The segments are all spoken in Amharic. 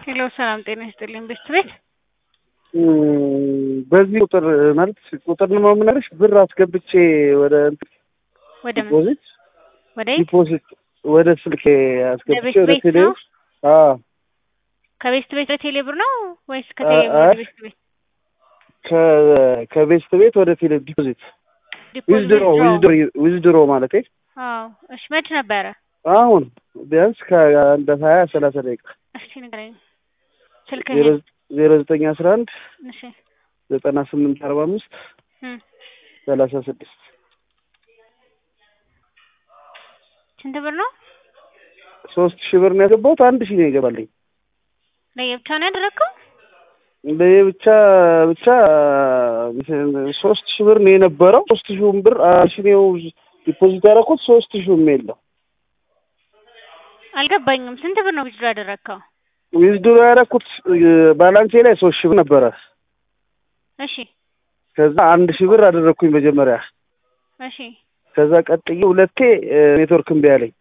ሄሎ ሰላም ጤና ይስጥልኝ። ቤት ቤት በዚህ ቁጥር ማለት ቁጥር ነው የምነግርሽ። ብር አስገብቼ ወደ ወደ ምን ዲፖዚት ወደ የት? ዲፖዚት ወደ ስልኬ አስገብቼ ለቤት ወደ ቤት ቴሌ ነው? አዎ ከቤት ቤት ወደ ቴሌ ብር ነው ወይስ ከቴሌ ብር አይ። ወደ ቤት ቤት? ከ- ከቤስት ቤት ወደ ቴሌ ዲፖዚት ዲፖዚት ዊዝድሮ withdraw። ዊዝድሮ ማለት አዎ እሺ፣ መች ነበረ? አሁን ቢያንስ ከአንድ ሀያ ሰላሳ ደቂቃ እስኪ ንገረኝ ስልክህን። ዜሮ ዘጠኝ አስራ አንድ እሺ ዘጠና ስምንት አርባ አምስት እም፣ ሰላሳ ስድስት ስንት ብር ነው? ሶስት ሺህ ብር ነው ያገባሁት። አንድ ሺህ ነው ይገባልኝ። ለየብቻ ነው ያደረግከው? ብቻ ብቻ ሶስት ሺህ ብር ነው የነበረው። ሶስት ሺውን ብር አንድ ሺህ ነው ዲፖዚት ያደረኩት። ሶስት ሺውም የለው አልገባኝም። ስንት ብር ነው ዊዝድሮ ያደረግከው? ዊዝድሮ ያደረኩት ባላንሴ ላይ ሶስት ሺህ ብር ነበረ። እሺ ከዛ አንድ ሺህ ብር አደረግኩኝ መጀመሪያ። እሺ ከዛ ቀጥዬ ሁለቴ ኔትወርክ እምቢ አለኝ።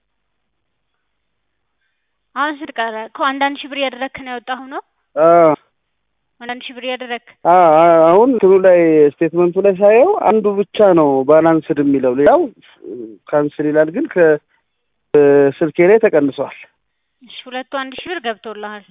አሁን ስንት ቀረ? እኮ አንዳንድ ሺህ ብር እያደረግክ ነው ያወጣሁ ነው? አዎ አንዳንድ ሺህ ብር እያደረግክ አዎ፣ አሁን እንትኑ ላይ ስቴትመንቱ ላይ ሳየው አንዱ ብቻ ነው ባላንስድ የሚለው ሌላው ካንስል ይላል። ግን ከስልኬ ላይ ተቀንሷል። እሺ ሁለቱ አንድ ሺህ ብር ገብቶልሃል።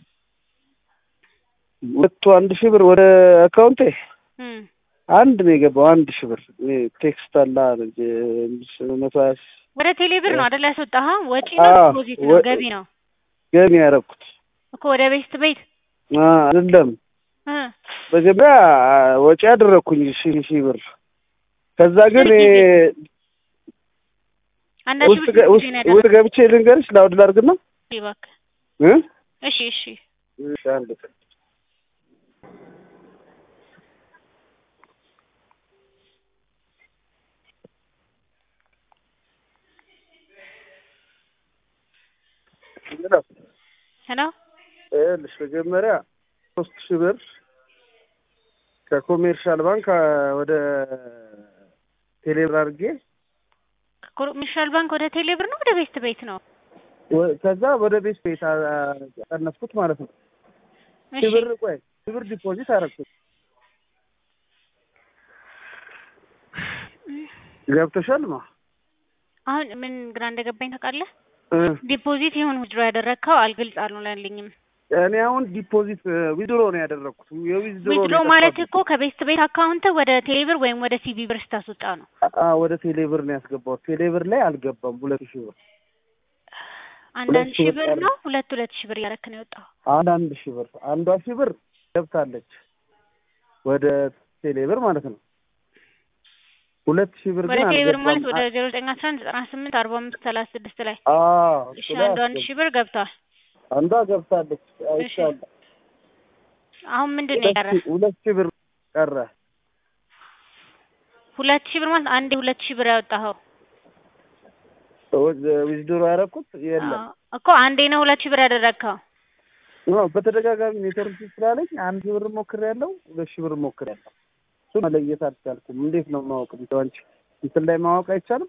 ሁለቱ አንድ ሺህ ብር ወደ አካውንቴ እም አንድ ነው የገባው። አንድ ሺህ ብር እኔ ቴክስት አላ መቶ ሀያ ሺህ ወደ ቴሌ ብር ነው አይደል ያስወጣኸው? ወጪ ነው አዎ፣ ዲፖዚት ነው ወ- ገቢ ነው ገቢ ያደረኩት እኮ ወደ ቤት ቤት አይደለም። እ መጀመሪያ ወጪ ያደረኩኝ ሺህ ሺህ ብር ከዛ ግን ስንት ጊዜ? እኔ አንዳንድ ሺህ ውስጥ ብር ገ- ስንት ውስጥ ጊዜ ነው ውስጥ ያደረግከው? ገብቼ ልንገርሽ ላውድ ላድርግና እባክህ እ እሺ እሺ እሺ አንድ ቀን ሄሎ ይኸውልሽ መጀመሪያ ሶስት ሺህ ብር ከኮሜርሻል ባንክ አ, ወደ ቴሌብር አድርጌ ኮሜርሻል ባንክ ወደ ቴሌ ብር ነው ወደ ቤት ቤት ነው? ወ- ከዛ ወደ ቤት ቤት አ- አ- ቀነስኩት ማለት ነው። ሺህ እሺ ብር ቆይ ሺህ ብር ዲፖዚት አደረኩት። ገብቶሻል ማ አሁን ምን ግራ እንደገባኝ ታውቃለህ? እ ዲፖዚት ይሁን ዊዝድሮ ያደረግከው አልግልጽ አልሆነልኝም። እኔ አሁን ዲፖዚት ዊዝድሮ ነው ያደረኩት። የዊዝድሮ ዊዝድሮ ማለት እኮ ከቤት ቤት አካውንት ወደ ቴሌ ብር ወይም ወደ ሲቢ ብር ስታስወጣ ነው። ወደ ቴሌብር ነው ያስገባሁት። ቴሌብር ላይ አልገባም። ሁለት ሺህ ብር አንዳንድ ሁለት ሺህ ሺህ ብር ብር ነው ሁለት ሁለት ሺህ ብር እያደረክ ነው የወጣው። አንድ አንድ ሺህ ብር አንዷ ሺህ ብር ገብታለች ወደ ቴሌብር ማለት ነው። ሁለት ሺህ ብር ወደ ግን ቴሌ ብር ማለት አልገባም። ወደ ዜሮ ዘጠኝ አስራ አንድ ዘጠና ስምንት አርባ አምስት ሰላሳ ስድስት ላይ አዎ እሺ እሱ ላይ አንዱ አንድ አስገባ- ሺህ ብር ገብቷል። አንዷ ገብታለች አይቻለሁ። አሁን ምንድን ነው ሁለት የቀረ? ሺህ- ሁለት ሺህ ብር ቀረ። ሁለት ሺህ ብር ማለት አንዴ ሁለት ሺህ ብር ያወጣኸው ዊዝድሮ ያደረኩት የለም አዎ፣ እኮ አንዴ ነው ሁለት ሺህ ብር ያደረግከው። አዎ፣ በተደጋጋሚ ኔትወርክ ስላለኝ አንድ ሺህ ብር ሞክሬያለሁ፣ ሁለት ሺህ ብር ሞክሬያለሁ። እሱ መለየት አልቻልኩም። እንዴት ነው ማወቅ የምችለው? አንቺ እንትን ላይ ማወቅ አይቻልም?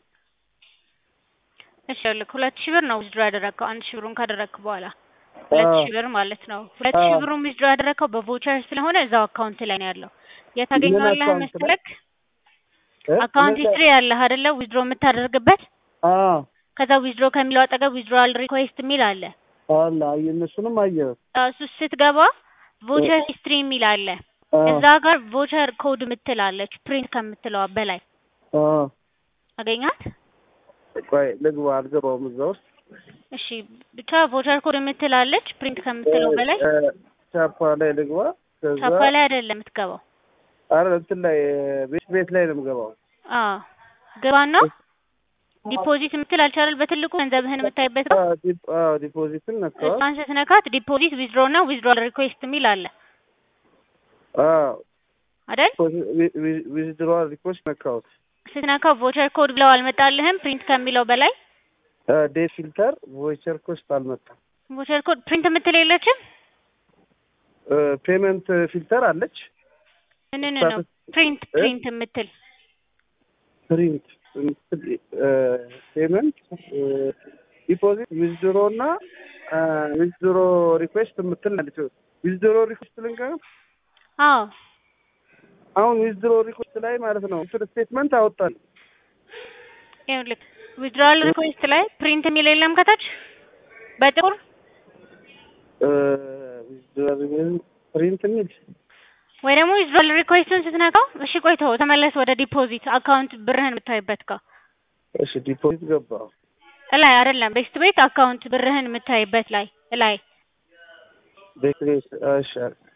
እሺ ይኸውልህ ሁለት ሺህ ብር ነው ዊዝድሮ ያደረግከው። አንድ ሺህ ብሩን ካደረግክ በኋላ ሁለት አዎ። ሺህ ብር ማለት ነው። ሁለት ሺህ አዎ። ብሩን ዊዝድሮ ያደረግከው በቮቸር ስለሆነ እዛው አካውንት ላይ ነው ያለው። የት ታገኘዋለህ አካውንት ላይ? መሰለክ? እ? አካውንት ምን ሂስትሪ ያለህ አይደለ? ዊዝድሮ የምታደርግበት አዎ ከዛ ዊዝድሮ ከሚለው አጠገብ ዊዝድሮዋል ሪኩዌስት የሚል አለ። አለ አየ እነሱንም አየሁት። እሱ ስትገባ ቮቸር ሂስትሪ የሚል አለ። አዎ እዛ ጋር ቮቸር ኮድ የምትል አለች ፕሪንት ከምትለዋ በላይ አዎ አገኛት። ቆይ ልግባ፣ አልገባውም እዛ ውስጥ እሺ ብቻ ቮቸር ኮድ የምትል አለች ፕሪንት ከምትለው በላይ እ፣ ቻፓ ላይ ልግባ። ከዛ ቻፓ ላይ አይደለም የምትገባው። አረ እንትን ላይ ቤት ቤት ላይ ነው የምገባው። አዎ ግባና ዲፖዚት የምትል አልቻለል በትልቁ ገንዘብህን የምታይበት ነው። አዎ ዲፕ- አዎ ዲፖዚትን ነካዋ። እሷን ስትነካት ዲፖዚት ዊዝድሮ እና ዊዝድሮል ሪኩዌስት የሚል አለ አዎ አይደል? ዊዝድሮዋል ሪኮስት ነካሁት። ስትነካው ቮቸር ኮድ ብለው አልመጣልህም ፕሪንት ከሚለው በላይ ዴ ፊልተር ቮይቸር ኮስት አልመጣም። ቮቸር ኮድ ፕሪንት የምትል የለችም። ፔመንት ፊልተር አለች። ምን ነው ፕሪንት ፕሪንት የምትል ፕሪንት ፔመንት ዲፖዚት ዊዝድሮ እና ዊዝድሮ ሪኩዌስት የምትል አለች። ዊዝድሮ ሪኩዌስት ልንገር አዎ አሁን ዊዝድሮ ሪኩዌስት ላይ ማለት ነው እንትን ስቴትመንት አወጣል። ይኸውልህ ዊዝድሮዋል ሪኩዌስት ላይ ፕሪንት የሚል የለም ከታች በጥቁር ፕሪንት የሚል ወይ ደግሞ ዊዝድሮዋል ሪኩዌስቱን ስትነካው እሺ ቆይቶ ተመለስ ወደ ዲፖዚት አካውንት ብርህን የምታይበት ጋር እሺ ዲፖዚት ገባው እላይ አይደለም ቤስት ቤት አካውንት ብርህን የምታይበት ላይ እላይ ቤት ቤት እሺ